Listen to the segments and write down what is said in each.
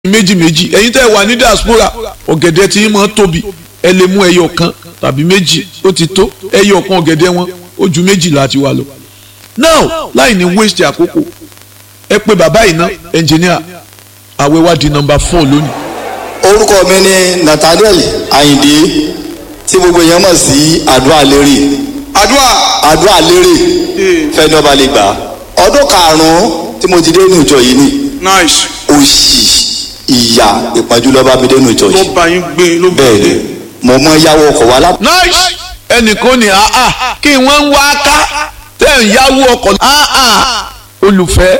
méjì méjì ẹ̀yin tẹ́ wà ní diaspora ọ̀gẹ̀dẹ̀ tí yín máa tóbi ẹ lè mú ẹyọ kan tàbí méjì ó ti tó ẹyọ kan ọ̀gẹ̀dẹ̀ wọn ó ju méjì láti wà lọ. now láì ní waste àkókò ẹ pé bàbá yìí ná engineer àwẹ̀ wá di number four lónìí. orúkọ mi ni nathaniel ayinde tí gbogbo èèyàn mọ̀ sí àdúrà lérè àdúrà àdúrà lérè fẹ́ni ọba lè gbà ọdún karùn-ún tí mo ti dé inú ìjọ yìí ni nice òṣì ìyà ìpọ́njú ló bá mi dé inú ìjọ ló yìí bá yín gbé ló gbé bẹ́ẹ̀ ni mo mọ yáwó ọkọ̀ wa lápò nice ẹnìkan ní àá kí wọ́n ń wá ká tẹ̀ ń yáwó ọkọ̀ àá olùfẹ́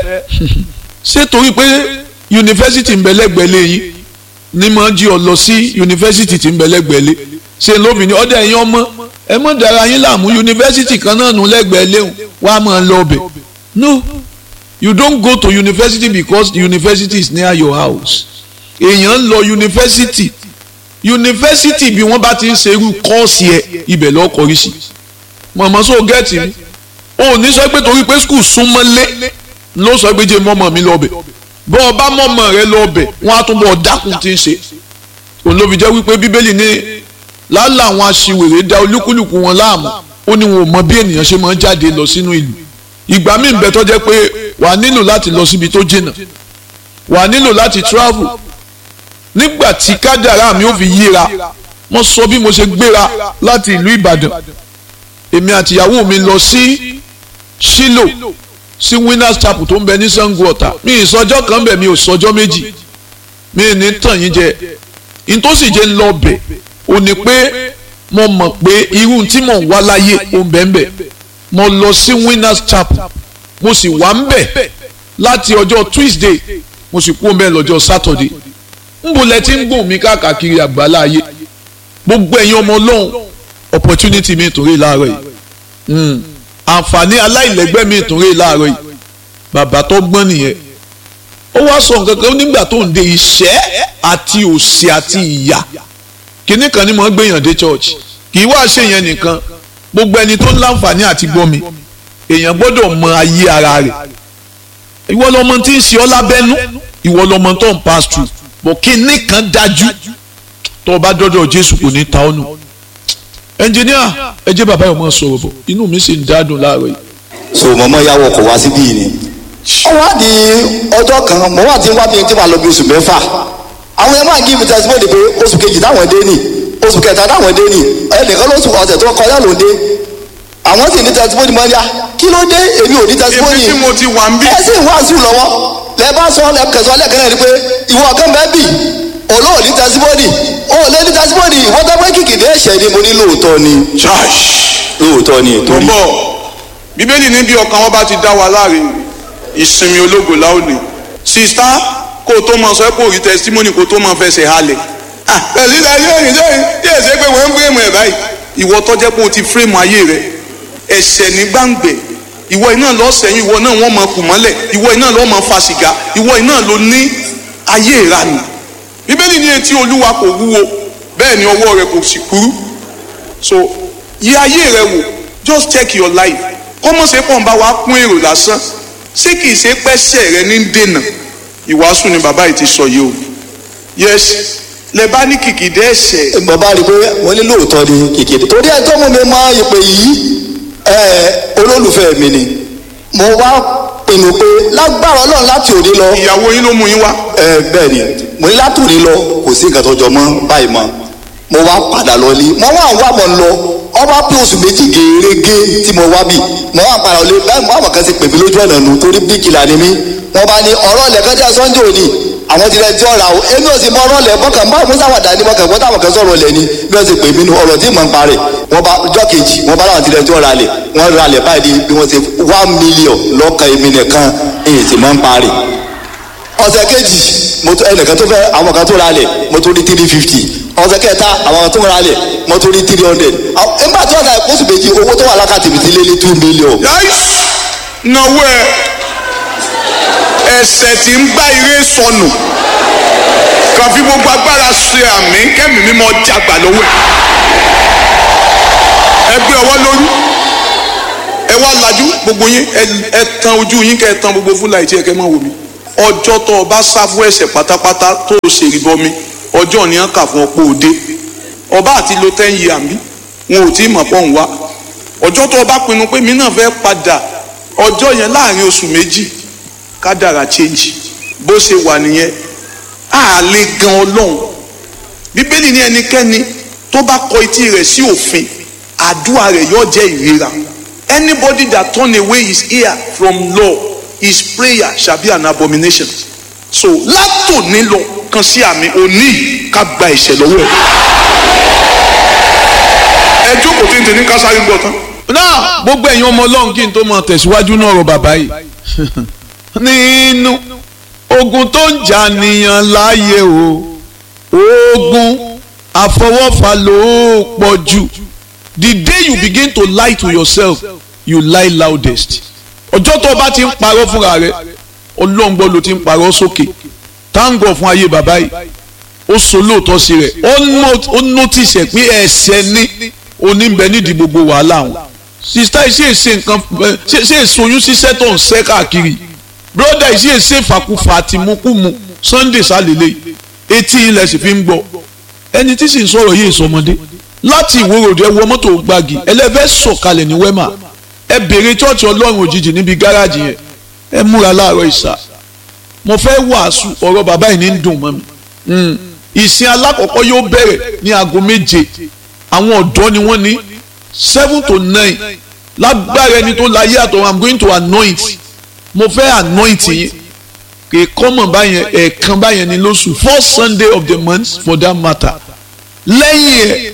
ṣé torí pé yunifásitì ń bẹ lẹ́gbẹ̀ẹ́ lẹ́yìn ní mọ̀ jí ọ lọ sí yunifásitì tí ń bẹ lẹ́gbẹ̀ẹ́ lé ṣe lóbìnrin ọdẹ ẹ̀yin ọmọ ẹ mọ̀ dára yín láàmú yunifásitì kan náà nù lẹ́gbẹ̀ẹ́ léhùn wàá máa lọ ọbẹ̀ no you don't go to university because the university is near your house èèyàn ń lọ yunifásitì yunifásitì bí wọ́n bá ti ń ṣe irú kọ́ọ̀sì ẹ ibẹ̀ lọ́ọ́ kọrí sí mọ̀mọ́ sọ gẹ́ẹ̀tì mi o ò ní sọ pé torí pé skul súnmọ́ lé ló sọ pé jẹ́ mọ́mọ́ mi lọ́ọ̀bẹ̀ bọ́ ọ bá mọ́mọ́ rẹ lọ́ọ̀bẹ̀ wọ́n á tún bọ̀ dákun tí ń ṣe òun ló fi jẹ́ wípé bíbélì ní lálẹ́ àwọn aṣiwèrè da olúkúlùkù wọn láàmú ó ní wọn ò mọ bí ènìyàn ṣe máa ń jáde lọ sínú ìlú ìgbà míì bẹ tó jẹ́ pé wàá nílò láti lọ síbi tó jìnnà wàá nílò láti travel nígbà tí kádàrá mi ò fi yíra mo sọ bí mo ṣe gbéra láti ìlú Ìbàdàn èmi àtìyàwó mi lọ sí Ṣílò sí Winners Chapel tó ń bẹ ní Sango Ọ̀tà mi ìsọjọ́ kan bẹ̀ mi ò sọjọ́ méjì mi ì ní tàn yín jẹ ìtòsí jẹ́ ń lọ bẹ̀ ò ní pé mo mọ̀ pé irú tí mò ń wá láyé ò ń bẹ̀ ń bẹ̀ mo lọ sí Winners Chapel mo sì wà ń bẹ̀ láti ọjọ́ Tuesday mo sì kú ọmọ ẹ lọ́jọ́ Saturday nbọ lẹ ti ń gbọ̀n mi káàkiri àgbàlá ayé gbogbo ẹ̀yin ọmọ ọlọ́run opportunity mi ìtòrè láàárọ̀ yìí àǹfààní aláìlẹ́gbẹ́ mi ìtòrè láàárọ̀ yìí bàbá tó gbọ́n nìyẹn ó wá sọ nǹkan kan nígbà tó ń de ìṣẹ́ àti òṣì àti ìyà kínní kan ni mo ń gbèyàn dé church kì í wá ṣe yẹn nìkan gbogbo ẹni tó ń láǹfààní àti gbọ́ mi èèyàn gbọ́dọ̀ mọ ayé ara rẹ̀ ìwọ lọmọ tí ń ṣe ọ́ lábẹ́nú ìwọ lọmọ tó ń pass through bọ̀ kínní kan dájú tó o bá dọ́dọ̀ Jésù kò ní ta ọ́ nù ẹnjìníà ẹ jẹ́ bàbá yìí ọmọ sọ̀rọ̀ bọ̀ inú mi sì ń dádùn láàárọ̀ yìí. so mo mọ yáwó ọkọ̀ wa síbí yìí ni ó wá di ọjọ́ kan mo wà tí ń wá bí tí màá lọ bí oṣù mẹ́fà àwọn yẹn máa ń give testimony pé oṣù kejì táwọn dé nì oṣù kẹta táwọn dé nì ẹnìkan lóṣù ọ̀sẹ̀ tó kọjá ló dé àwọn sì ní testimony mọ́ ní à kí ló dé èmi ò ní testimony ibi tí mo ti wà ń bí ẹ sì ń wàásù lọ́wọ́ lẹ bá sọ lẹ kẹsàn-án lẹ́ẹ̀kan náà ni pé ìwọ kan bẹ́ẹ̀ bì olóò ní testimony o ò lé ní testimony ìwọ́n tó pé kìkìdé ẹ̀ṣẹ̀ ni mo ní lóòótọ́ ni church lóòótọ́ ni tó torí bọ̀ bíbélì ní bí ọkàn wọn bá ti dá wa láre ìsinmi ológo láòní sista kó o tó máa sọ pé òrí testimony kó o tó máa fẹsẹ̀ halẹ̀ ah pẹ̀lú ilẹ̀ ayé òyìn sẹ́yìn tí èsè pé wọ́n ń fírèmù ẹ̀ báyìí ìwọ tó jẹ́ pé o ti fírèmù ayé rẹ ẹ̀ṣẹ̀ ní gbàǹgbẹ̀ ìwọ iná lọ sẹ́yìn ìwọ náà wọ́n máa kù mọ́lẹ̀ ìwọ iná lọ máa fa sìgá ìwọ iná ló ní ayé ìranù bíbélì ní etí olúwa kò wúwo bẹ́ẹ̀ ni ọwọ́ rẹ kò sì kúrú so yẹ ayé rẹ wò just check your life kọ́mọ̀ ṣe pọ̀ ń bá wa kún èrò lásán ṣé kìí ṣe pẹ́sẹ̀ rẹ ní dènà ìwàásù ni bàbá yìí ti sọ yìí o yes lẹ bá ní kìkìdẹ́ ẹ̀ṣẹ̀ bàbá rí i pé wọ́n ní lóòótọ́ ni kìkìdé torí ẹ tó mú mi mọ ìpè yìí ẹ olólùfẹ́ mi ni mo wá pinnu pé lágbára ọlọ́run láti òní lọ ìyàwó yín ló mú yín wá ẹ bẹ́ẹ̀ ni mo ní láti òní lọ kò sí nǹkan tó jọ mọ́ báyìí mọ́ mo wá padà lọ ní mo wá wá mọ̀ lọ ọba pé oṣù méjì gèrègé tí mo wá bì mo wá padà lọ báyìí mo wá mọ̀ kan ti pè mí lójú ọ̀nà nù torí bíkìlà ni mí wọ́n bá ní ọ̀rọ̀ lẹ́kẹ́jà sọ́njọ́ òní àwọn ti rẹ̀ tí ọ̀rà o èmi ò sì mọ ọ̀rọ̀ lẹ̀ mọ́kàn bá musa wà dání mọ́kàn gbọ́dọ̀ àwọn kan sọ̀rọ̀ lẹ̀ ni bí wọ́n ti pè mí nu ọ̀rọ̀ tí mò ń parẹ̀ wọ́n bá ọjọ́ kejì wọ́n bá láwọn ti rẹ̀ tí ọ̀rà lẹ̀ wọ́n ra lẹ̀ báyìí bí wọ́n ti one million lọ́kàn èmi nìkan èyí sì mọ́ ń parẹ̀ ọ̀sẹ̀ kejì mo tó ẹnìkan tó fẹ́ àwọn kan tó ra lẹ̀ mo tó rí three fifty ọ̀sẹ̀ kẹta àwọn kan tó ra lẹ̀ mo tó rí three hundred nígbà tí wọ́n ta oṣù méjì owó tó wà lákàtì mi ti lé ní two million. yáìs náwó ẹ ẹ̀ṣẹ̀ tí ń bá ire sọnù kàn fi gbogbo agbára ṣe àmì kẹ́mi mímọ́ jàgbà lọ́wọ́ ẹ ẹ gbé ọwọ́ lórí ẹ wá lajú gbogbo yín ẹ ẹ tan ojú yín kẹ́ ẹ tan gbogbo fúlàì tí ẹ kẹ́ máa wò mí ọjọ́ tó o bá sá fún ẹ̀ṣẹ̀ pátápátá tó o ṣe ìbọmi ọjọ́ ni wọ́n kà fún ọ pé o dé ọba àti lo ten year mi wọn ò tí ì mọ̀ pọ̀ ń wá ọjọ́ tó o bá pinnu pé mi náà fẹ́ padà ọjọ́ yẹn láàrin oṣù méjì kádàrà change bó ṣe wà nìyẹn a lè gan ọlọ́run bíbélì ní ẹnikẹ́ni tó bá kọ etí rẹ̀ sí òfin àdúrà rẹ̀ yóò jẹ́ ìríra anybody that turn away his ear from law his prayer shall be an abomination so látòní lọ kan sí àmì òní ká gba ẹ̀ṣẹ̀ lọ́wọ́ ẹ̀ ẹ jókòó tí n tẹ̀ ní kásárì gbọ́ tán náà gbogbo ẹ̀yin ọmọ ọlọ́run kí n tó máa tẹ̀síwájú náà ọ̀rọ̀ bàbá yìí nínú ogun tó ń jà nìyàn láàyè o ogun àfọwọ́fà ló pọ̀ jù the day you begin to lie to yourself you lie loudest ọjọ́ tó o bá ti ń parọ́ fúnra rẹ ọlọ́run gbọ́ ló ti ń parọ́ sókè táǹgọ̀ fún ayé bàbá yìí ó so lóòótọ́ sí rẹ̀ ó notice ẹ̀ pé ẹ̀ṣẹ̀ ní oníbẹ̀ nídìí gbogbo wàhálà wọn sista yìí ṣe ṣe nǹkan ṣe èso oyún ṣiṣẹ́ tó ń ṣẹ́ káàkiri broda yìí ṣe ṣe fàkúfà àti mukumu sunday sálẹ̀lẹ̀ etí ilẹ̀ sì fi ń gbọ́ ẹni tí sì ń sọ̀rọ̀ yìí sọmọdé láti ìwòròdì ẹ wọ mọ́tò gbági ẹlẹ́fẹ́ sọ̀kalẹ̀ ní wẹ́mà ẹ bèrè chọ́ọ̀chì ọlọ́run òjijì níbi gáràjì yẹn ẹ múra láàárọ̀ ìsà mo fẹ́ wàásù ọ̀rọ̀ bàbá yìí ní ń dùn mọ́ mi ìsìn alákọ̀ọ́kọ́ yóò bẹ̀rẹ̀ ní aago méje àwọn ọ̀dọ́ ni wọ́n ní seven to nine lágbára ẹni tó láyé àtọ̀ i'm going to anoint mo fẹ́ anoint yín kì í kọ́mọ̀ báyẹn ẹ̀ẹ̀kan báyẹn ní lóṣù first sunday of the month for that matter lẹ́yìn ẹ̀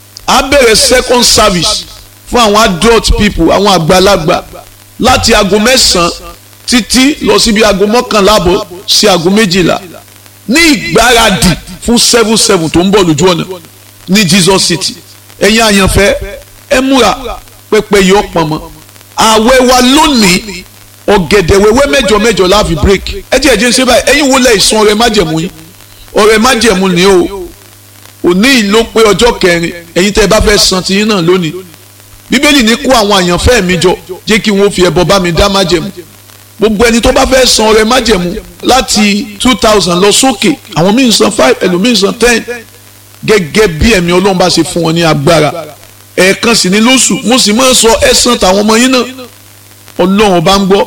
á bẹ̀rẹ̀ second service fún àwọn adult people àwọn àgbàlagbà láti aago mẹ́sàn-án títí lọ síbi aago mọ́kànlá àbọ̀ sí aago méjìlá ní ìgbáradì fún seven seven tó ń bọ̀ lójú ọ̀nà ní jesus city ẹ̀yin àyànfẹ́ ẹ múra pẹpẹ yìí ọ̀pọ̀ mọ́ àwẹ̀ wa lónìí ọ̀gẹ̀dẹ̀ wẹ́wẹ́ mẹ́jọ mẹ́jọ láàfin break ẹ jẹ́ ẹ̀jẹ̀ ń ṣe báyìí ẹ̀yin wo lẹ̀ ìsun ọ̀rẹ́ májẹ̀mú yín ọ̀rẹ́ májẹ̀mú ni o òní ló pé ọjọ́ kẹrin ẹ̀yin tẹ́ ẹ bá fẹ́ san tiyín náà lónìí bíbélì ní kó àwọn àyànfẹ́ mi jọ jẹ́ kí wọ́n fi ẹbọ bá mi dá májẹ̀mú gbogbo ẹni tó bá fẹ́ san ọ̀rẹ́ májẹ̀mú láti two thousand lọ sókè àwọn míì san five ẹlòmíì san ten gẹ́gẹ́ bí ẹ̀mí ọlọ́run bá ṣe fún wọn ní agbára ẹ̀ẹ̀kan sì ní lóṣù mo sì máa ń sọ ẹ̀sán tàwọn ọmọ yín náà ọlọ́run bá ń gbọ́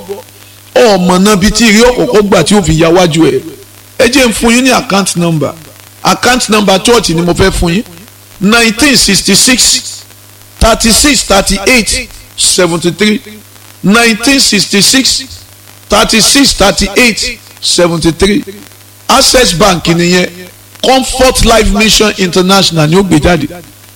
ọmọ náà bíi tí ìrí ọ̀kọ̀ọ̀kọ̀ gbà tí ó fi ya wájú ẹ̀ ẹ jẹ́ ń fún yín ní account number account number church ni mo fẹ́ fún yín nineteen sixty six thirty six thirty eight seventy three nineteen sixty six thirty six thirty eight seventy three access bank nìyẹn comfort life mission international ni ó gbé jáde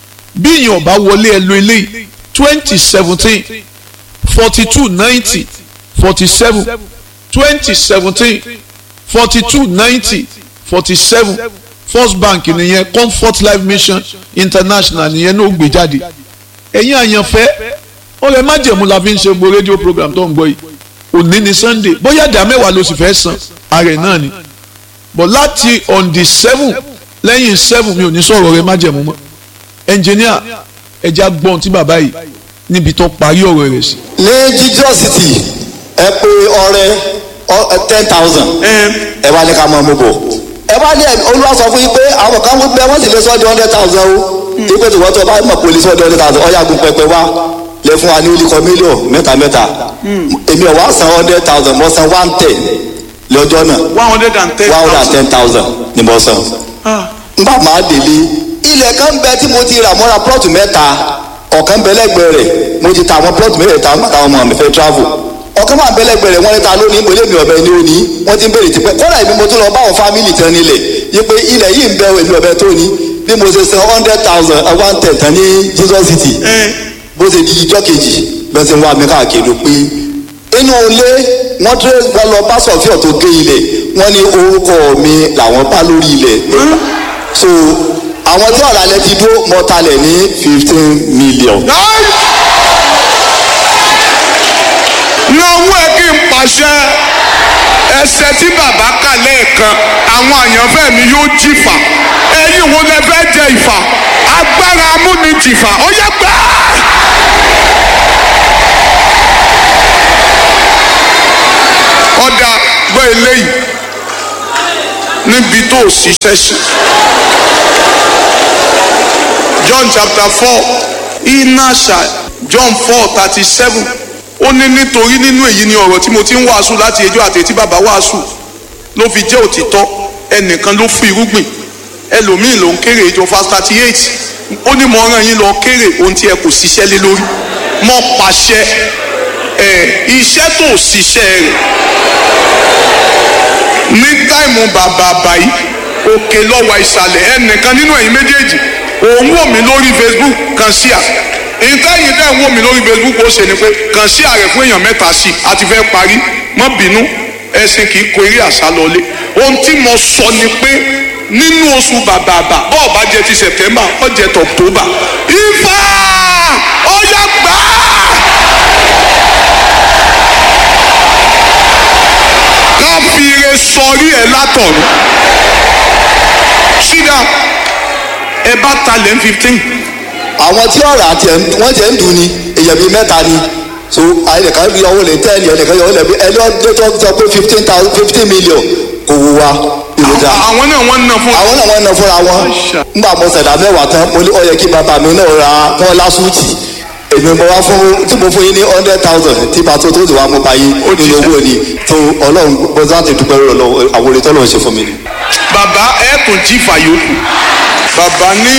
bí ìyẹn ọba wọlé ẹ lo eléyìí twenty seventeen forty two ninety forty seven twenty seventeen forty two ninety forty seven first bank nìyẹn comfort life mission international nìyẹn ní ó gbé jáde ẹ̀yin àyànfẹ́ ọ̀rẹ́ májẹ̀mú la fi ń ṣe gbogbo rédíò program tó ń gbọ́ yìí òní ni sunday bóyá ìdá mẹ́wàá ló sì fẹ́ san ààrẹ náà ni but láti on the seven lẹ́yìn seven mi ò ní sọ̀rọ̀ ọ̀rẹ́ májẹ̀mú mọ́ engineer ẹja gbọ́n tí bàbá yìí níbi tó parí ọ̀rọ̀ rẹ̀ sí. ní jesus city ẹ pé ọrẹ ten thousand ẹ wá ní ká máa mú bọ̀ ẹ wá ní olúwa sọ fún yín pé àwọn kan gbé wọ́n sì lè sọ di hundred thousand o ìpè tí wọ́n tó bá mọ̀ pé olè sọ di hundred thousand ọ̀yà gun pẹpẹ wá lè fún wa ní olùkọ́ mílíọ̀n mẹ́ta mẹ́ta èmi ọ̀ wá san hundred thousand mo san one ten lọ́jọ́ náà one hundred and ten one hundred and ten thousand ni mo san n bá máa délé ilẹ̀ kan bẹ tí mo ti rà mọ́ra plọ́ọ̀tù mẹ́ta ọ̀kan bẹ lẹ́gbẹ̀ẹ́ rẹ̀ mo ti ta àwọn plọ́ọ̀tù mẹ́ta nígbà táwọn ọmọ mi fẹ́ travel ọ̀kan máa bẹ lẹ́gbẹ̀ẹ́ rẹ̀ wọ́n ní ta lónìí mo lé mi ọ̀bẹ ní òní wọ́n ti ń béèrè tipẹ́ kọ́dà èmi mo tún lọ bá àwọn fámìlì tán nílẹ̀ yí pé ilẹ̀ yìí ń bẹ èmi ọ̀bẹ tó ní bí mo ṣe san hundred thousand one ten tán ní jesus city bó ṣe di ijọ́ kejì bẹ́ẹ̀ ṣe ń wá mi káàkiri pé inú ilé wọ́n tẹ́ wọ́n lọ bá sọ̀fíọ̀ tó gé ilẹ̀ wọ́n ní orúkọ mi làwọn bá lórí ilẹ̀ so àwọn tí ọ̀rọ̀ alẹ́ ti dúró mọ́talẹ̀ ní fifteen million. lọ́wọ́ ẹ kí n pàṣẹ ẹsẹ̀ tí bàbá kà lẹ́ẹ̀kan àwọn àyànfẹ́ mi yóò jìfà ẹ̀yin wo lẹ fẹ́ jẹ ìfà agbára amúnijìfà ó yẹ gbà. ọ̀dà gbọ́ eléyìí níbi tó o ṣiṣẹ́ sí. John chapter four inasha John four thirty seven ó ní nítorí nínú èyí ni ọ̀rọ̀ tí mo ti ń wàásù láti ẹjọ́ àti etí bàbá wàásù ló fi jẹ́ òtítọ́ ẹnìkan ló fún irúgbìn ẹlòmíì ló ń kéré ìjọ verse thirty eight ó ní mo rán yín lọ kéré ohun tí ẹ kò ṣiṣẹ́ lé lórí mo pàṣẹ ẹ iṣẹ́ tó ṣiṣẹ́ rẹ̀ ní táìmù bàbá báyìí òkè lọ́wọ́ ìsàlẹ̀ ẹnìkan nínú ẹ̀yin méjèèjì òun wò mí lórí Facebook kan sí à ìtẹ́yìn dẹ́ ń wò mí lórí Facebook ó ṣe ni pé kàn sí ààrẹ fún èèyàn mẹ́ta sí i àti fẹ́ parí má bínú ẹ̀sìn kì í kó eré àṣà lọlé ohun tí mo sọ ni pé nínú oṣù bàbàbà bọ́ọ̀ bá jẹ ti September ó jẹ ti October ifá ó yá gbà á. ká fi ire sọrí ẹ látọ̀run ṣídà ẹ bá talẹ̀ ń fifteen àwọn tí ọ̀rọ̀ àti wọ́n jẹ́ ń dùn ni èèyàn bíi mẹ́ta ni so ẹnìkan yọ owó lè tẹ́ẹ̀lì ẹnìkan yọ owó lè ẹni ọdún tó sọ pé fifteen thousand fifteen million kò wù wá ìròjà àwọn náà wọ́n ń ná fún àwọn náà wọ́n ná fúnra wọn nígbà mo ṣẹ̀dá mẹ́wàá tán mo ní ó yẹ kí bàbá mi náà ra wọn lásùtì èmi mo wá fún tí mo fún yín ní hundred thousand tí pàtó tó ti wá mo bá yín nínú owó ni tó ọlọ́run bó láti dúpẹ́ lọ́wọ́ àwọn orin tọ́lọ́run ṣe fún mi ni. bàbá ẹ tún jí fàyòkù bàbá ní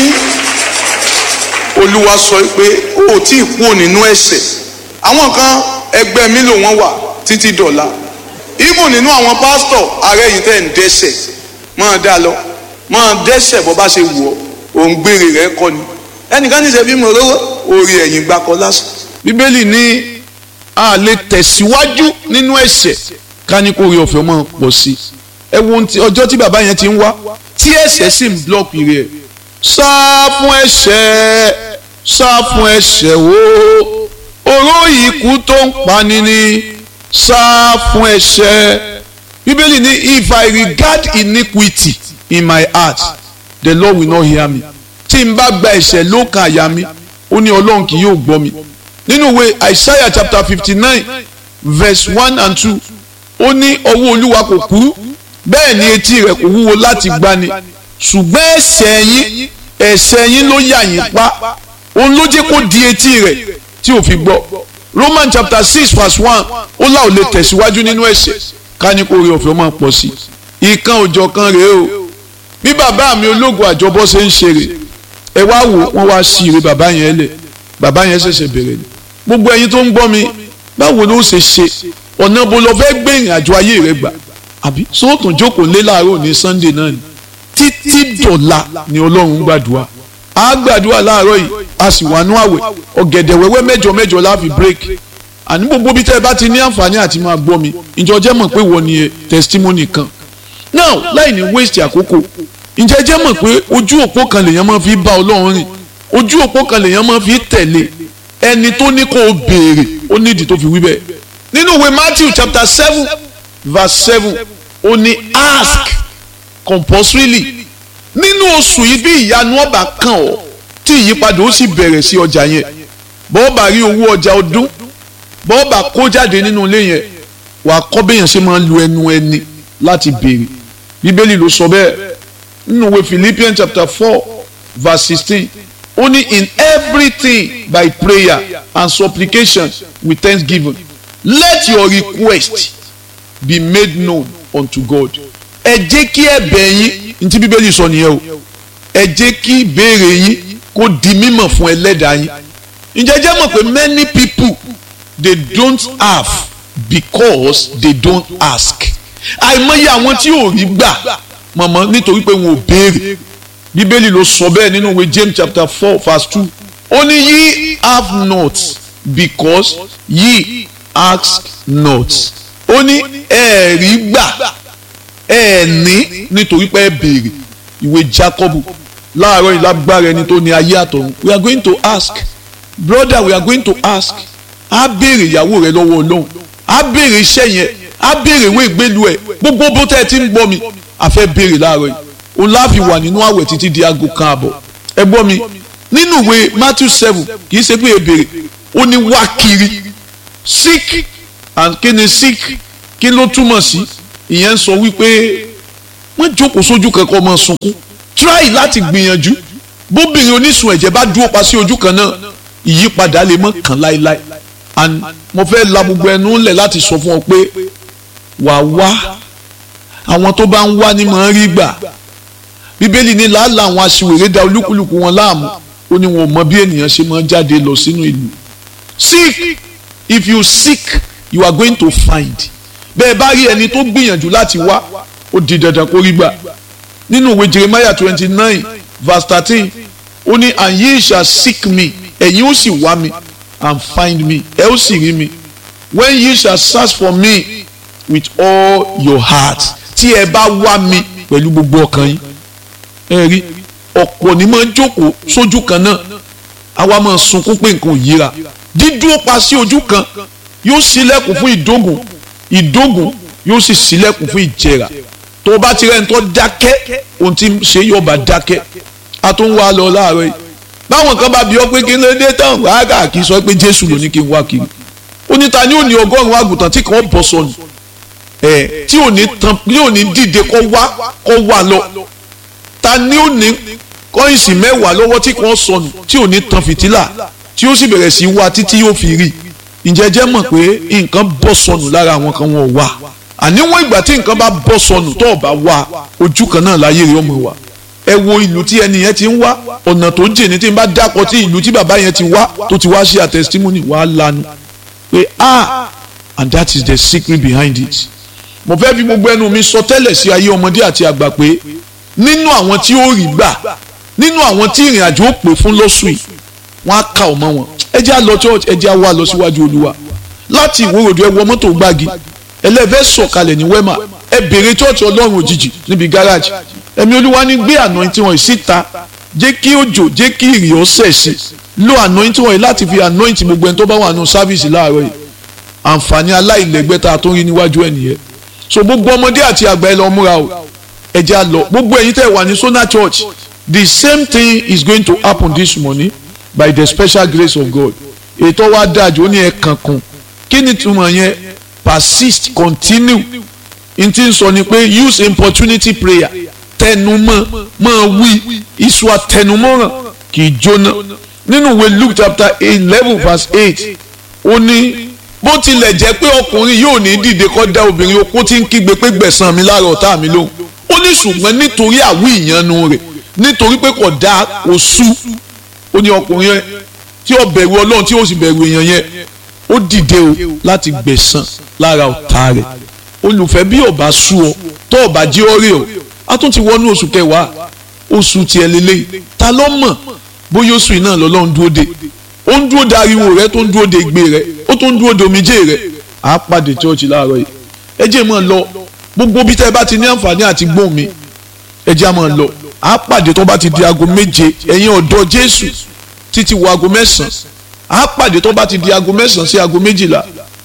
olúwa sọ pé ó ò tí ì kúrò nínú ẹ̀ṣẹ̀ àwọn kan ẹgbẹ́ mi ló wọ́n wà títí dọ̀la even nínú àwọn pásítọ̀ ààrẹ yìí tẹ̀ ń dẹ́ṣẹ̀ máa dá lọ máa dẹ́ṣẹ̀ bọ́ bá ṣe wù ọ́ òun gbére rẹ̀ kọ́ ni ẹnìkan ní sẹ́bí mo rówó orí ẹ̀yìn gbakọ lásán. bíbélì ní a lè tẹ̀síwájú nínú ẹ̀ṣẹ̀ ká ní kó rí ọ̀fẹ́ máa pọ̀ sí i ẹ wo ohun tí- ọjọ́ tí bàbá yẹn ti ń wá tí ẹ̀ṣẹ̀ sì ń blọ́ọ̀kì rẹ̀ sá fún ẹ̀ṣẹ̀ sá fún ẹ̀ṣẹ̀ wo oró ikú tó ń pani ni sá fún ẹ̀ṣẹ̀ bíbélì ní if I regard iniquity in my heart the Lord will not hear me tí n bá gba ẹ̀ṣẹ̀ lókàn àyà mi ó ní ọlọ́run kì yóò gbọ́ mi nínú ìwé Isaiah chapter fifty nine verse one and two ó ní ọwọ́ olúwa kò kúrú bẹ́ẹ̀ ni etí rẹ̀ kò wúwo láti gbani ṣùgbọ́n ẹ̀ṣẹ̀ yín ẹ̀ṣẹ̀ yín ló yà yín pa òun ló jẹ́ kó di etí rẹ̀ tí ò fi gbọ́ Roman chapter six verse one ó là ò lè tẹ̀síwájú nínú ẹ̀ṣẹ̀ ká ní kó rí ọ̀fẹ́ máa pọ̀ sí i ìkan òjọ̀ kan rèé o bí bàbá mi ológun àjọbọ ṣe ń ṣeré ẹ wá wò wọ́n wá sí ire bàbá yẹn lẹ̀ bàbá yẹn ṣẹ̀ṣẹ̀ bẹ̀rẹ̀ ni gbogbo ẹ̀yin tó ń gbọ́ mi báwo ló ṣe ṣe ọ̀nà bó lọ fẹ́ gbé ìrìn àjò ayé rẹ gbà àbí sóòtún jókòó lé láàárọ̀ ní Sunday náà ni títí dọ̀la ni Ọlọ́run ń gbàdúrà á gbàdúrà láàárọ̀ yìí a sì wà nú àwẹ̀ ọ̀gẹ̀dẹ̀ wẹ́wẹ́ mẹ́jọ mẹ́jọ la fi break àní gbogbo bí tẹ́ ẹ bá ti ní àǹfààní àti máa gbọ́ mi ìjọ jẹ́ mọ̀ pé wọ́n ni ẹ testimony kan now láì ní waste àkókò ǹjẹ́ jẹ́ mọ̀ pé ojú òpó kan lèèyàn máa fi bá Ọlọ́run rìn ojú òpó kan lèèyàn máa fi tẹ̀lé ẹni tó ní kó o béèrè ó nídìí tó fi wí bẹ́ẹ̀ nínú ìwé Matthew chapter seven verse seven ó ní ask compulsorily nínú oṣù yìí bí ìyanu ọba kan ọ tí ìyípadà ó sì bẹ̀rẹ̀ sí ọjà yẹn bọ́ọ̀bà rí owó ọjà ọdún bọ́ọ̀bà kó jáde nínú ilé yẹn wà á kọ́ béèyàn ṣe máa ń lu ẹnu ẹni láti béèrè bíbélì ló sọ bẹ́ẹ̀ nínú ìwé Philippians chapter four verse sixteen ó ní in everything by prayer and supplication with thanksgiving let your request be made known unto God ẹ jẹ́ kí ẹ̀bẹ̀ yín ntí bíbélì sọ nìyẹn o ẹ jẹ́ kí ìbéèrè yín kó di mímọ̀ fún ẹlẹ́dàá yín ǹjẹ́ jẹ́ mọ̀ pé many people they don't have because they don't ask àìmọye àwọn tí ò rí gbà mọ̀mọ́ nítorí pé wọn ò béèrè bíbélì ló sọ bẹ́ẹ̀ nínú ìwé James chapter four verse two ó ní ye have not because ye ask not ó ní ẹ̀ẹ̀rí gbà ẹ ní nítorí pé ẹ béèrè ìwé Jákọ́bù láàárọ̀ ìlágbára ẹni tó ní ayé àtọ̀run we are going to ask brother we are going to ask á béèrè ìyàwó rẹ lọ́wọ́ Ọlọ́run á béèrè iṣẹ́ yẹn á béèrè ìwé ìgbélu ẹ̀ gbogbo bó tẹ́ ẹ ti ń gbọ́ mi a fẹ́ béèrè láàárọ̀ yìí òun láàfin wà nínú àwẹ̀ títí di aago kan àbọ̀ ẹ gbọ́ mi nínú ìwé Matthew seven kì í ṣe pé ẹ béèrè ó ní wá kiri seek and kí ni seek kí ló túmọ̀ sí ìyẹn ń sọ wípé wọ́n jókòó sójú kankan ọmọ sunkún try láti gbìyànjú bóbìnrin onísun ẹ̀jẹ̀ bá dúró pa sí ojú kan náà ìyípadà lè mọ́ kàn láéláé and mo fẹ́ la gbogbo ẹnu ńlẹ̀ láti sọ fún ọ pé wà wá àwọn tó bá ń wá ní mọ̀ ń rí gbà bíbélì ní làálàá àwọn aṣiwèrè da olúkúlùkù wọn láàmú ó ní wọn ò mọ bí ènìyàn ṣe máa jáde lọ sínú ìlú seek if you seek you are going to find bẹ́ẹ̀ bá rí ẹni tó gbìyànjú láti wá ó di dandan kó rí gbà nínú ìwé Jeremiah twenty nine verse thirteen ó ní and ye shall seek me ẹ̀yin ó sì wá mi and find me ẹ ó sì rí mi when ye shall search for me with all your heart tí ẹ bá wá mi pẹ̀lú gbogbo ọkàn yín ẹ rí ọ̀pọ̀ ní máa ń jókòó sójú kan náà àwa máa sunkún pé nǹkan ò yíra dídúró pa sí ojú kan yóò ṣílẹ̀kùn fún ìdógùn ìdógùn yóò sì ṣílẹ̀kùn fún ìjẹrà tó o bá ti rẹ́ni tó dákẹ́ ohun tí ń ṣe yóò bá dákẹ́ a tó ń wá lọ láàárọ̀ yìí báwọn kan bá bí ọ pé kí n lè dé tán wàhálà kì í sọ pé Jésù ló ní kí n wá kiri ó ní ta ni ó ní ọgọ́rùn-ún àgùntàn tí kàn bọ́ sọnù ẹ̀ tí ò ní tán ní ò ní dìde kó wá kó wá lọ ta ni ó ní kọ́ìnsì mẹ́wàá lọ́wọ́ tí kàn sọnù tí ò ní tan fìtílà tí ó sì bẹ̀rẹ̀ sí wá títí yóò fi rí ǹjẹ́ jẹ́ mọ̀ pé nǹkan bọ́ sọnù lára àwọn kan wọn ò wá àníwọ̀n ìgbà tí nǹkan bá bọ́ sọnù tó o bá wá ojú kan náà láyé rẹ̀ ọmọ wa ẹ wo ìlú tí ẹni yẹn ti ń wá ọ̀nà tó jìn ní tí n bá dákọ̀ tí ìlú tí bàbá yẹn ti wá tó ti wá ṣe àtẹ̀sítímọ́nì wàá lanu pé ah and that is the secret behind it mo fẹ́ fi gbogbo ẹnu mi sọ tẹ́lẹ̀ sí ayé ọmọdé àti àgbà pé nínú àwọn tí ó rí gbà nínú àwọn tí ìrìn àjò ó pè fún lọ́sù yìí wọ́n á kà ọmọ wọn ẹ jẹ́ á lọ church ẹ jẹ́ á wá lọ síwájú olúwa láti ìwòròdú ẹ wọ mọ́tò gbági ẹlẹ́fẹ́ sọ̀kalẹ̀ ní wẹ́mà ẹ bèrè church ọlọ́run òjijì níbi gáràjì ẹ̀mí olúwa ní gbé anointing wọn síta jẹ́ kí òjò jẹ́ kí ìrì ọ̀sẹ̀ sí lo anointing wọn yìí láti fi anoint gbogbo ẹni tó bá wà nù sáfìsì láàárọ̀ yìí àǹfààní aláìlẹ́gbẹ́ tá a tó rí níwájú ẹ̀ nìyẹn so gbogbo ọmọdé àti àgbà ẹ lọ múra o ẹ jẹ́ á lọ gbogbo ẹ̀yin tẹ́ wà ní Sona Church the same thing is going to happen this morning by the special grace of God ètò wa dájú ó ní ẹ kankan kí ni túmọ̀ yẹn persist continue n ti sọ ni pé use importunity prayer tẹnumọ́ máa wí iṣu àtẹnumọ́ràn kì í jóná nínú ìwé Luke chapter eleven verse eight ó ní bó tilẹ̀ jẹ́ pé ọkùnrin yóò ní dìde kọ́ dá obìnrin okó tí ń kígbe pé gbẹ̀san mi lára ọ̀tá mi lóhùn ó ní ṣùgbọ́n nítorí àwí ìyanu rẹ̀ nítorí pé kò dá oṣù ó ní ọkùnrin yẹn tí ó bẹ̀rù ọlọ́run tí ó sì bẹ̀rù èèyàn yẹn ó dìde o láti gbẹ̀san lára ọ̀tá rẹ̀ olùfẹ́ bí ọba sú ọ tó ọba jí ọ rí ọ a tún ti wọnú oṣù kẹwàá oṣù tiẹ̀ lélẹ́yìí ta ló mọ̀ bóyá oṣù yìí náà lọ́lọ́run dúró de ó ń dúró de ariwo rẹ tó ń dúró de igbe rẹ ó tó ń dúró de omijé rẹ à á pàdé chọ́ọ̀chì láàárọ̀ yìí ẹ jẹ́ mọ́ ọ lọ gbogbo bí tẹ́ ẹ bá ti ní àǹfààní àti gbóhùn mi ẹ jẹ́ mọ́ ọ lọ à á pàdé tó bá ti di aago méje ẹ̀yin ọ̀dọ́ Jésù títí wọ aago mẹ́sàn-án à á pàdé tó bá ti di aago mẹ́sàn-án sí aago méjìlá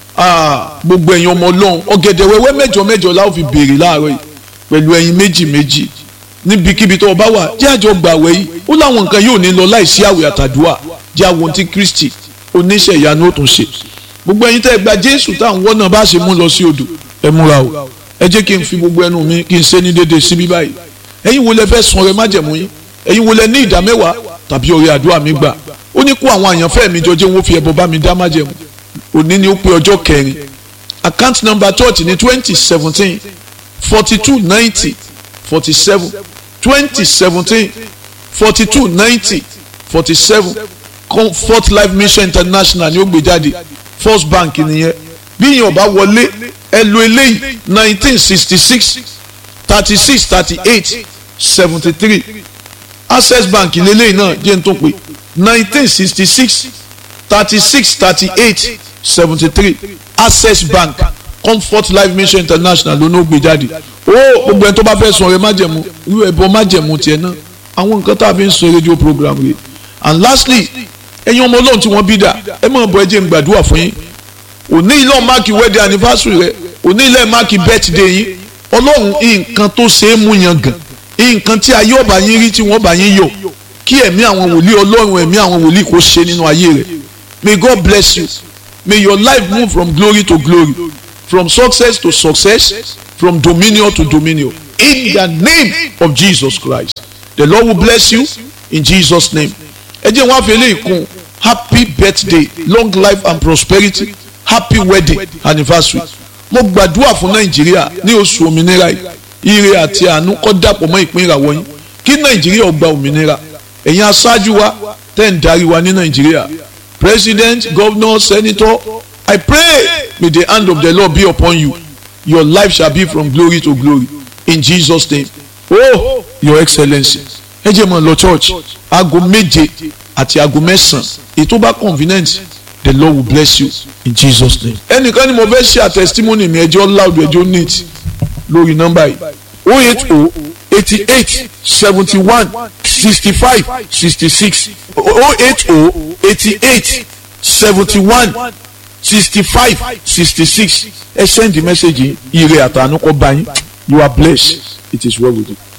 gbogbo ẹ̀yin ọmọ ọlọ́run ọ̀gẹ̀dẹ̀ wẹ́wẹ́ mẹ́jọ mẹ́jọ la ó fi béèrè láàárọ̀ yìí pẹ̀lú ẹ̀yin méjì méjì níbikíbi tó o bá wà jẹ́ àjọ gbàwẹ̀ yìí ó láwọn nǹkan yóò ní lọ láìsí àwẹ̀ àtàdúrà jẹ́ àwọn tí Kristi oníṣẹ́ ìyanu ó tún ṣe gbogbo ẹ̀yin tẹ́ ẹ gba Jésù táwọn wọ́n náà bá ṣe mú lọ sí odò ẹ múra o ẹ jẹ́ kí n fi gbogbo ẹnu mi kí n ṣe ní déédéé síbí báyìí ẹ̀yin wo lẹ fẹ́ sun ọrẹ májẹ̀mú yín ẹ̀yin wo lẹ ní ìdá mẹ́wàá tàbí ọrẹ àdúrà mi gbà ó ní kó àwọn àyànfẹ́ mi jọ jẹ́ wọ́n fi ẹbọ bá mi dá májẹ̀mú òní ni ó pé ọjọ́ kẹrin account number church ní twenty seventeen forty two ninety forty seven twenty seventeen forty two ninety forty seven comfort life mission international ni ó gbé jáde first bank nìyẹn bí yìnyín ọba wọlé ẹ lo eléyìí nineteen sixty six thirty six thirty eight seventy three access bank lélẹ́yìn náà jẹ́ n tó pé nineteen sixty six thirty six thirty eight seventy three access bank comfort life mission international ló ní ó gbé jáde ó gbogbo ẹni tó bá fẹ́ sọ ọ̀rẹ́ májẹ̀mú irú ẹ̀bọ májẹ̀mú tiẹ̀ náà àwọn nǹkan tá a fi ń sọ rédíò program rẹ̀ and lastly ẹ̀yin ọmọ ọlọ́run tí wọ́n bí dà ẹ máa bọ̀ ẹ jẹ́ n gbàdúrà fún yín òní ilé máàkì wedding anniversary rẹ òní ilé máàkì birthday yín ọlọ́run nǹkan tó ṣe é mú yan gàn nǹkan tí ayé ọba yín rí tí wọ́n bá yín yọ kí ẹ̀mí àwọn wòlíì ọlọ́run ẹ̀mí àwọn wòlíì kó ṣe nínú ayé rẹ̀ may God bless you may your life move from glory to glory from success to success from dominion to dominion in the name of Jesus Christ the Lord will bless you in Jesus name ẹ jẹ́ wọn á fi eléyìí kún happy birthday long life and prosperity happy wedding anniversary mo gbàdúrà fún nàìjíríà ní oṣù òmìnira yìí ire àti àánú kó dàpọ̀ mọ́ ìpín ìràwọ̀ yín kí nàìjíríà ó gba òmìnira ẹ̀yin aṣáájú wa tẹ́ ń darí wa ní nàìjíríà president governor senator i pray may the hand of the lord be upon you your life shall be from glory to glory in jesus name oh your excellency ẹ jẹ́ mọ́ lọ church aago méje àti aago mẹ́sàn-án ètò bá convenient the lord will bless you in jesus name. ẹnìkan ni mo fẹ́ ṣe àtẹ̀sítímọ́nì mi ẹjọ́ loud ẹjọ́ neat lórí nọ́mbà yìí o eight o eighty eight seventy one sixty five sixty six o eight o eighty eight seventy one sixty five sixty six ẹ send the message yìí ire àtànú kọ́ bá yín you are blessed it is well with you.